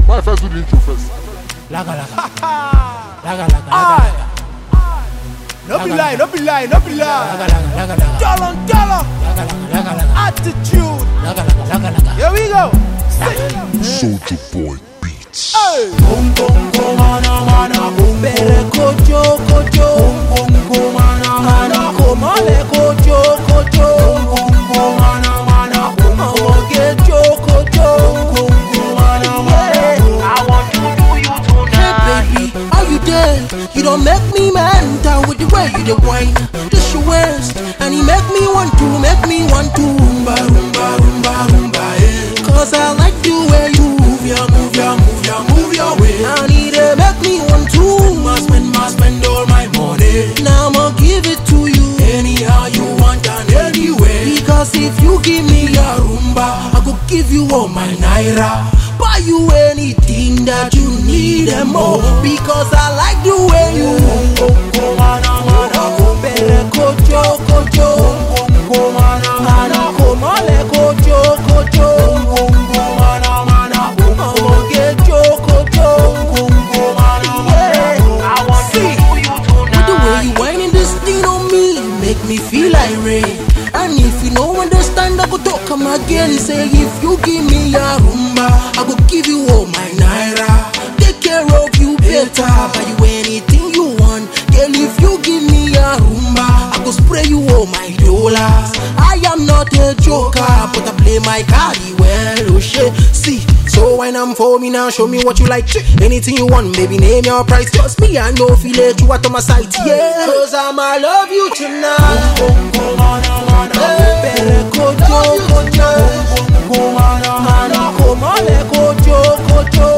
Why first do the intro first? Laga laga. Laga laga laga. No be lie, no be lie, no be lie. Laga laga laga laga. Dollar, dollar, Laga laga laga laga. attitude. Laga laga laga laga. Here we go. Soldier Boy Beats. Hey. Boom boom boom mana mana boom. Bere kojo kojo. Boom boom boom mana mana. Komale kojo kojo. Boom boom boom mana mana. Omoge jo kojo. Boom boom mana mana. I want to do you tonight. Hey baby, are you there? You don't make me mental with the way you the wine. This your waist, and he make me want to, make me want to rumba rumba rumba rumba. Yeah. Cause I like the way you move your, move your, move your, move your way. And he dey make me want to. Must spend, must spend all my money. Now I'ma give it to you anyhow you want and anyway. Because if you give me a rumba, I go give you all my naira. Buy you anything that you need and more. Because I like the way you. Bere kojo kojo. Mana komale kojo kojo. Omoge jo kojo. Yeah. See, with the way you whining this thing on me, make me feel like rain. And if you don't understand, I go talk come again. Say if you give me a rumba, I go give you all my naira. Take care of you better, buy you anything you want. Girl, if you give me a rumba, I go spray you all my dollars. I am not a joker, but I play my cardi well. Oh shit, see. So when I'm for me now, show me what you like. Anything you want, baby, name your price. Trust me, I know feel it, you out on my sight, yeah. Cause I'ma love you tonight. Hey, better kojo, kojo. Mana komale kojo, kojo.